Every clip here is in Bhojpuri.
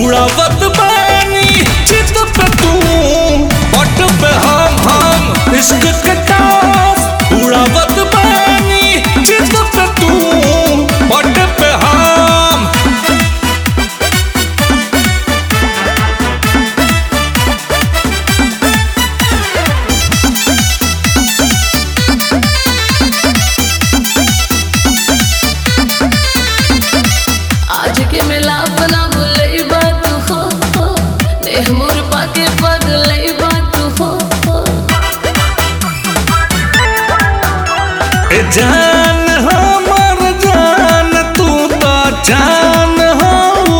उड़ावत बानी चित पे तू पट पे हम हम इश्क के टास उड़ावत बानी चित पे तू पट पे हम आज के मिलाप ना भूलई बात हो हो देह मोर पाके पगलई बात हो हो ए जान हमर जान तू तो जान हो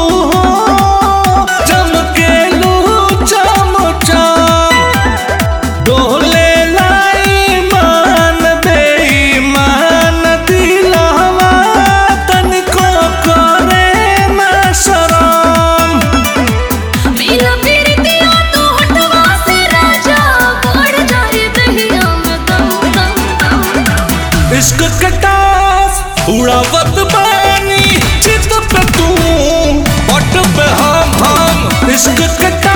चमकेलू चम चम डोले लाई मान बेईमान दिलवा तनिको करे ना शरम मेरा मेरे दिया तो हटवा से राजा बढ़ जाए दहिया में दम दम दम इश्क के टास उड़ावत बानी चित पे तू पट पे हम हम इश्क के